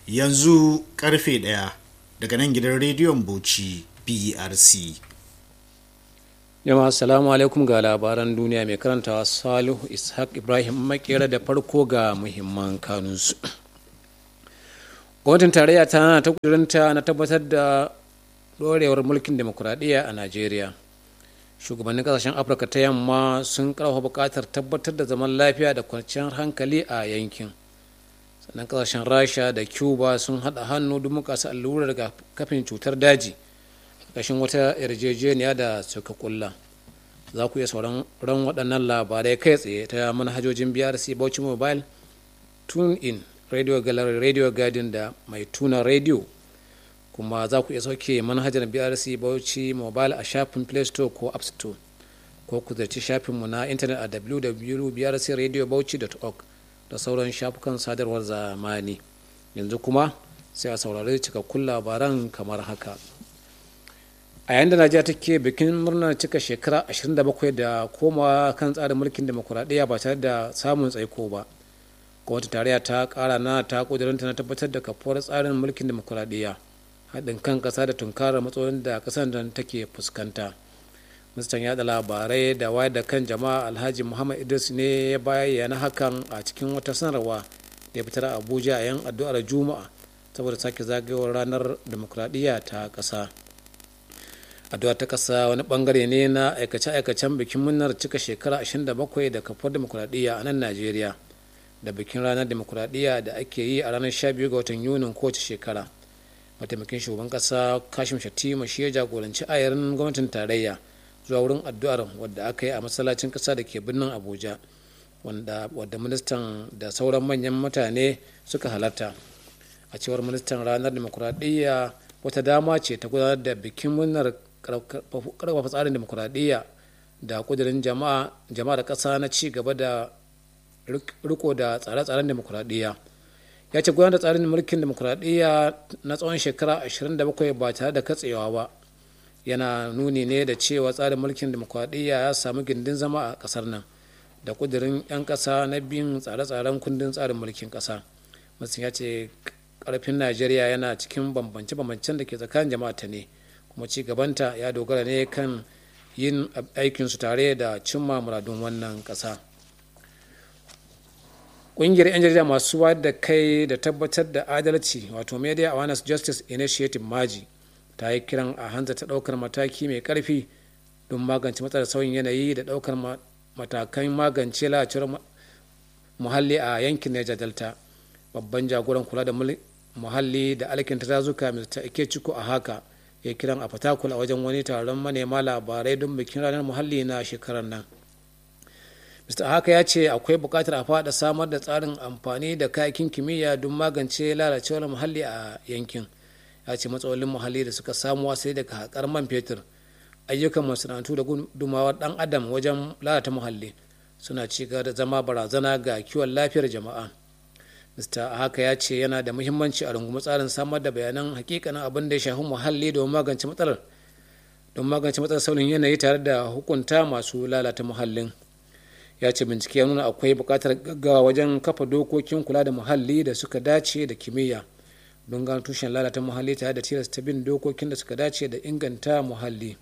yanzu karfe ɗaya daga nan gidan rediyon bauchi brc jama'a assalamu alaikum ga labaran duniya mai karantawa salihu ishaq ibrahim makera da farko ga muhimman kanunsu gwamnatin tarayya ta ta kudurinta na tabbatar da dorewar mulkin demokuraɗiyya a najeriya shugabannin kasashen afirka ta yamma sun karfafa buƙatar tabbatar da zaman lafiya da kwanciyar hankali a yankin sannan kasashen rasha da cuba sun haɗa hannu don mukasa allurar daga kafin cutar daji ƙarƙashin wata yarjejeniya da suka kulla za ku iya sauran ran waɗannan labarai kai tsaye ta manhajojin brc bauchi mobile tune in radio gallery radio garden da mai tuna radio kuma za ku iya sauke manhajar brc bauchi mobile a shafin play store ko app store ko ku zarci shafinmu na intanet a www.brcradiobauchi.org da sauran shafukan sadarwar zamani yanzu kuma sai a saurari cikakkun labaran kamar haka a yayin da najeriya take bikin murnar cika shekara 27 da komawa kan tsarin mulkin demokuraɗiyya ba tare da samun tsaiko ba gwamnati tarayya ta kara na ta kudurinta na tabbatar da kafuwar tsarin mulkin demokuraɗiyya haɗin kan ƙasa da tunkarar matsalolin da ƙasar da take fuskanta ministan yada labarai da wayar da kan jama'a alhaji muhammad idris ne ya bayyana hakan a cikin wata sanarwa da ya fitar a abuja a yan addu'ar juma'a saboda sake zagayowar ranar demokuraɗiyya ta ƙasa addu'a ta ƙasa wani bangare ne na aikace-aikacen bikin murnar cika shekara 27 da kafar demokuraɗiyya a nan najeriya da bikin ranar demokuraɗiyya da ake yi a ranar 12 ga watan yunin kowace shekara mataimakin shugaban ƙasa kashim shatima shi ya jagoranci ayarin gwamnatin tarayya zuwa wurin addu'ar wadda aka yi a masallacin ƙasa da ke birnin abuja wadda ministan da sauran manyan mutane suka halarta a cewar ministan ranar demokuraɗiyya wata dama ce ta gudanar da bikin murnar karfafa tsarin demokuraɗiyya da kudirin jama'a da ƙasa na ci gaba da riko da tsare-tsaren demokuraɗiyya ya ce gudanar da tsarin mulkin demokuraɗiyya na tsawon shekara 27 ba tare da katsewa ba yana nuni ne da cewa tsarin mulkin demokuraɗiyya ya samu gindin zama a ƙasar nan da kudirin 'yan ƙasa na bin tsare-tsaren kundin tsarin mulkin ƙasa mutum ya ce ƙarfin najeriya yana cikin bambance-bambancen da ke tsakanin jama'a ta ne kuma ci gabanta ya dogara ne kan yin aikinsu tare da cimma muradun wannan ƙasa ƙungiyar 'yan jarida masu wayar da kai da tabbatar da adalci wato media awareness justice initiative maji ta yi kiran a hanza ta ɗaukar mataki mai ƙarfi don magance matsalar sauyin yanayi da ɗaukar matakan magance lalacewar muhalli a yankin Niger Delta babban jagoran kula da muhalli da alkinta dazuka mr ikechukwu a haka ya kiran a fatakul a wajen wani taron manema labarai don bikin ranar muhalli na shekarar nan mr haka ya ce akwai bukatar a fada samar da tsarin amfani da kayakin kimiyya don magance lalacewar muhalli a yankin ya ce matsalolin muhalli da suka samu sai daga haƙar man fetur ayyukan masana'antu da gudumawar dan adam wajen lalata muhalli suna ci gaba da zama barazana ga kiwon lafiyar jama'a mr haka ya ce yana da muhimmanci a rungumi tsarin samar da bayanan hakikanin abin da ya shafi muhalli don magance matsalar don magance matsalar sauyin yanayi tare da hukunta masu lalata muhallin ya ce bincike ya nuna akwai buƙatar gaggawa wajen kafa dokokin kula da muhalli da suka dace da kimiyya don gano tushen lalata muhalli tare da tilasta bin dokokin da suka dace da inganta muhalli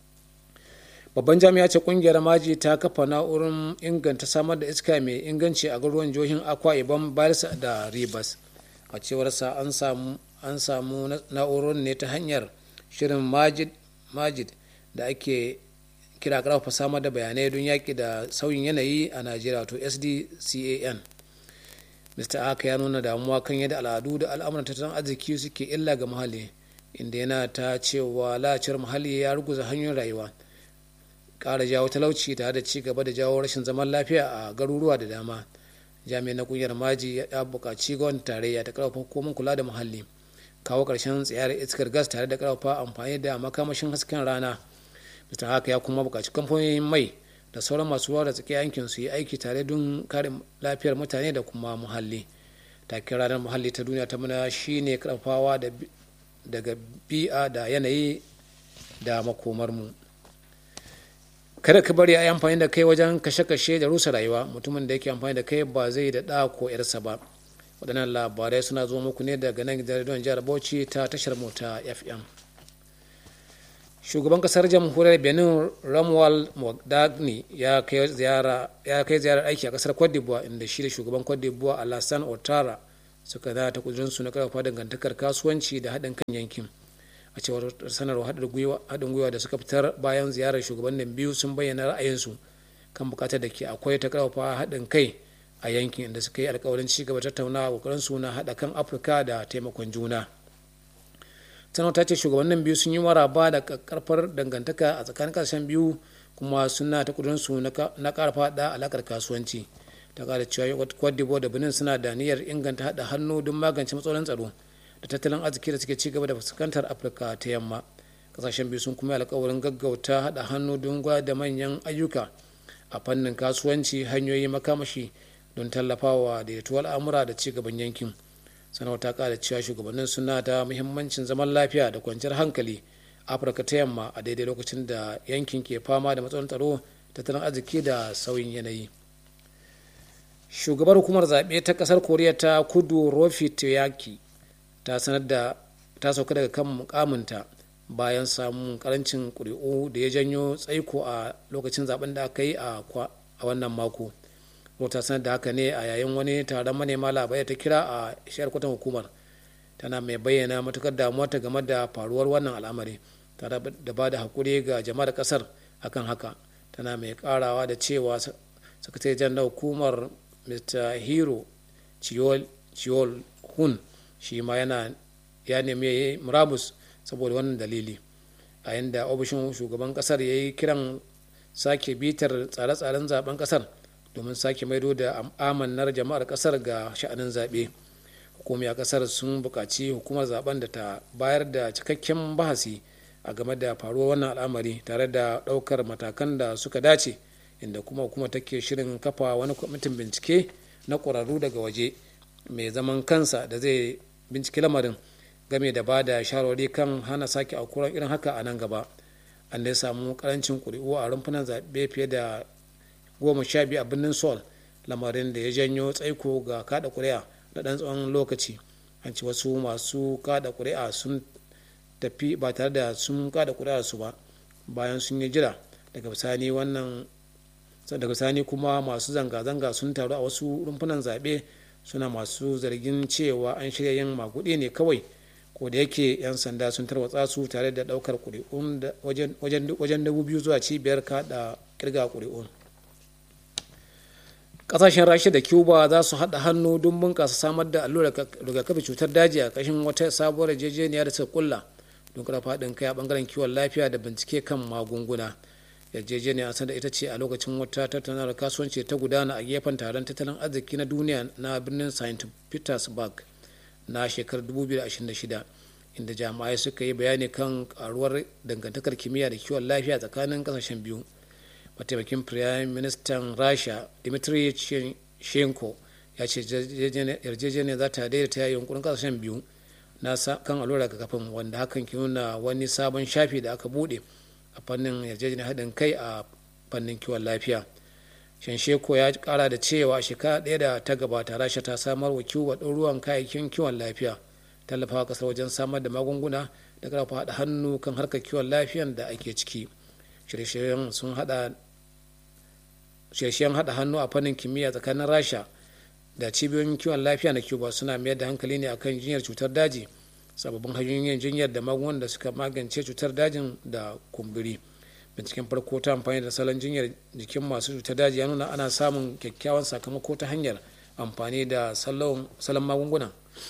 babban jami'a ce kungiyar maji ta kafa na'urar inganta samar da iska mai inganci a garuruwan jihohin akwa ibom bayelsa da ribas a cewarsa an samu an samu na'urar ne ta hanyar shirin majid majid da ake kira karfafa samar da bayanai don yaƙi da sauyin yanayi a najeriya to sdcan mr aka ya nuna damuwa kan yadda al'adu da al'amuran tattalin arziki suke illa ga muhalli inda yana ta cewa lacewar muhalli ya ruguza hanyoyin rayuwa ƙara jawo talauci tare da ci gaba da jawo rashin zaman lafiya a garuruwa da dama jami'an na kungiyar maji ya buƙaci gwamnatin tarayya ta ƙarfafa hukumar kula da muhalli kawo ƙarshen tsayar iskar gas tare da ƙarfafa amfani da makamashin hasken rana mr haka ya kuma buƙaci kamfanonin mai da sauran masu ruwa da tsaki yankin su yi aiki tare don kare lafiyar mutane da kuma muhalli takin ranar muhalli ta duniya ta muna shine karfafawa daga bi'a da yanayi da makomarmu kada ka bari a yi amfani da kai wajen kashe-kashe da rusa rayuwa mutumin da yake amfani da kai ba zai da ɗa ko yarsa ba waɗannan labarai suna zo muku ne daga nan gidan rediyon jihar bauchi ta tashar mota fm shugaban kasar jamhuriyar benin ramwal mogdagni ya kai ziyarar aiki a kasar cote d'ivoire inda shi da shugaban cote d'ivoire alassane ouattara suka da ta kudurinsu na karfafa dangantakar kasuwanci da haɗin kan yankin a cewar sanarwar haɗin gwiwa da suka fitar bayan ziyarar shugabannin biyu sun bayyana ra'ayinsu kan bukatar da ke akwai ta karfafa haɗin kai a yankin inda suka yi alkawarin ci gaba tattaunawa kokarin su na haɗa kan afirka da taimakon juna sanarwar ta ce shugabannin biyu sun yi maraba da karfar dangantaka a tsakanin kasashen biyu kuma suna ta kudurinsu na karfa da alakar kasuwanci ta kara cewa cote d'ivoire da benin suna da niyyar inganta haɗa hannu don magance matsalolin tsaro da tattalin arziki da suke cigaba da fuskantar afirka ta yamma kasashen biyu sun kuma alkawarin gaggauta haɗa hannu don da manyan ayyuka a fannin kasuwanci hanyoyi makamashi don tallafawa daidaituwar al'amura da cigaban yankin sanarwar ta kara cewa shugabannin suna da muhimmancin zaman lafiya da kwanciyar hankali afirka ta yamma a daidai lokacin da yankin ke fama da matsalolin tsaro tattalin arziki da sauyin yanayi shugabar hukumar zaɓe ta ƙasar koriya ta kudu rofi toyaki ta sanar da ta sauka daga kan mukaminta bayan samun karancin ƙuri'u da ya janyo tsaiko a lokacin zaben da aka yi a wannan mako ta sanar da haka ne a yayin wani taron manema labarai ta kira a shiyar kwatan hukumar tana mai bayyana matukar damuwa ta game da faruwar wannan al'amari tare da ba da haƙuri ga jama'ar ƙasar akan haka tana mai karawa da cewa sakatare jan hukumar mr hero chiol hun shi ma yana ya nemi murabus saboda wannan dalili a yadda ofishin shugaban kasar ya yi kiran sake bitar tsare-tsaren zaben kasar domin sake maido da amannar jama'ar kasar ga sha'anin zaɓe hukumi a kasar sun buƙaci hukumar zaben da ta bayar da cikakken bahasi a game da faruwar wannan al'amari tare da ɗaukar matakan da suka dace inda kuma hukumar take shirin kafa wani kwamitin bincike na ƙwararru daga waje mai zaman kansa da zai binciki lamarin game da ba da shawarwari kan hana sake aukuwar irin haka a nan gaba an dai samu karancin kuri'u a rumfunan zaɓe fiye da goma sha biyu a birnin sol lamarin da ya janyo tsaiko ga kada kuri'a na ɗan tsawon lokaci an ci wasu masu kada kuri'a sun tafi ba tare da sun kada kuri'a su ba bayan sun yi jira daga bisani wannan daga bisani kuma masu zanga-zanga sun taru a wasu rumfunan zaɓe suna masu zargin cewa an shirya yin maguɗi ne kawai ko da yake 'yan sanda sun tarwatsa su tare da ɗaukar ƙuri'un wajen dubu biyu zuwa cibiyar kaɗa kirga ƙuri'un ƙasashen rasha da cuba za su haɗa hannu don bunƙasa samar da allurar rigakafi cutar daji a ƙashin wata sabuwar yarjejeniya da suka kulla don ƙarfa haɗin kai a ɓangaren kiwon lafiya da bincike kan magunguna yarjejeniya san da ita ce a lokacin wata tattaunawar kasuwanci ta gudana a gefen taron tattalin arziki na duniya na birnin st petersburg na shekarar 2026 inda jami'ai suka yi bayani kan karuwar dangantakar kimiyya da kiwon lafiya tsakanin kasashen biyu mataimakin firayim ministan rasha dimitri shenko ya ce yarjejeniyar za ta daidaita yunkurin kasashen biyu na kan allurar kafin wanda hakan ke nuna wani sabon shafi da aka bude a fannin yarjejeniyar haɗin kai a fannin kiwon lafiya shansheko ya kara da cewa shekara ɗaya da ta gabata rasha ta samar wa cuba ɗaruruwan kayayyakin kiwon lafiya tallafawa ƙasar wajen samar da magunguna da ƙarfafa haɗa hannu kan harkar kiwon lafiyan da ake ciki shirye-shiryen sun haɗa shirye haɗa hannu a fannin kimiyya tsakanin rasha da cibiyoyin kiwon lafiya na cuba suna mayar da hankali ne akan jinyar cutar daji sababbin hanyoyin jinyar da magungunan da suka magance cutar dajin da kumburi binciken farko ta amfani da salon jinyar jikin masu cutar daji ya nuna ana samun kyakkyawan sakamako ta hanyar amfani da salon magunguna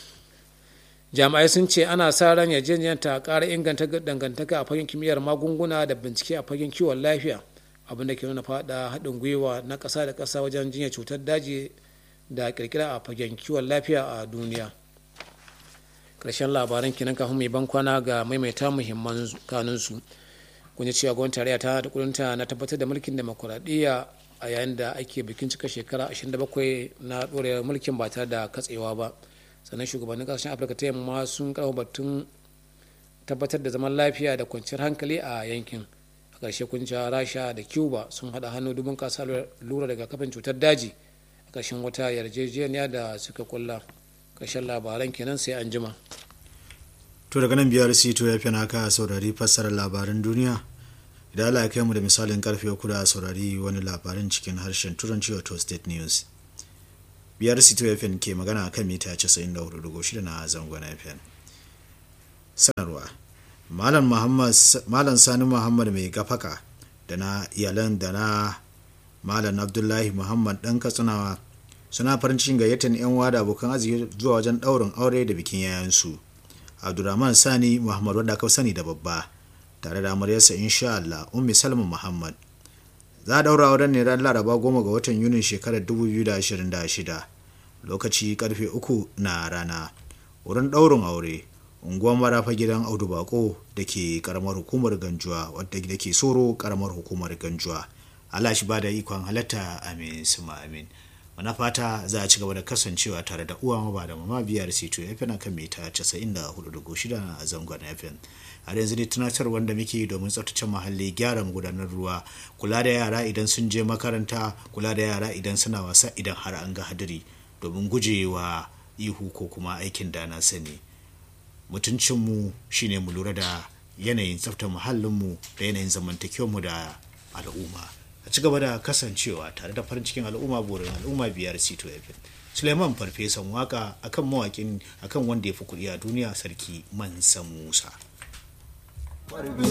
jami'ai sun ce ana sa ran yarjejeniyar ta ƙara inganta dangantaka a fagen kimiyyar magunguna da bincike a fagen kiwon lafiya abin da ke nuna fada haɗin gwiwa na ƙasa da ƙasa wajen jinyar cutar daji da ƙirƙira a fagen kiwon lafiya a duniya ƙarshen labaran kinan kafin mai ban kwana ga maimaita muhimman kanunsu kun ji cewa gwamnati tarayya ta da kudinta na tabbatar da mulkin demokuraɗiyya a yayin da ake bikin cika shekara 27 na ɗorewar mulkin ba tare da katsewa ba sannan shugabannin kasashen afirka ta yamma sun karɓa batun tabbatar da zaman lafiya da kwanciyar hankali a yankin a ƙarshe kunca rasha da cuba sun haɗa hannu dubin kasa lura daga kafin cutar daji a ƙarshen wata yarjejeniya da suka kulla ƙarshen labaran kenan sai an jima to daga nan biyar sito ya fi naka saurari fassarar labaran duniya idan Allah ya kai mu da misalin karfe uku da saurari wani labarin cikin harshen turanci wato state news biyar sito ya ke magana kan mita 94.6 na zangon fm sanarwa malam sani muhammad mai gafaka da na iyalan da na malam abdullahi muhammad dan katsinawa suna farin cikin gayyatar yan wada abokan arziki zuwa wajen daurin aure da bikin yayansu abdulrahman sani muhammad wanda aka sani da babba tare da amaryarsa insha Allah ummi salma muhammad za a daura auren ne ran laraba goma ga watan yunin shekarar 2026 lokaci karfe uku na rana wurin daurin aure unguwar marafa gidan audu bako da ke karamar hukumar ganjuwa wadda da ke soro karamar hukumar ganjuwa Allah shi ba da ikon halatta amin suma amin mana fata za a ci gaba da kasancewa tare da uwa ba da mama biyar sito ya fi na kan mita 94.6 a zangon fm har yanzu ne tunatar wanda muke domin tsaftace muhalli gyara gudanar ruwa kula da yara idan sun je makaranta kula da yara idan suna wasa idan har an ga hadiri domin gujewa ihu ko kuma aikin da na sani mutuncinmu shine mu lura da yanayin tsaftar muhallinmu da yanayin zamantakewarmu da al'umma a ci gaba da kasancewa tare da farin cikin al'umma burin al'umma biyar sito fm suleiman farfesan waka akan mawakin akan wanda ya fi kuɗi a duniya sarki mansa musa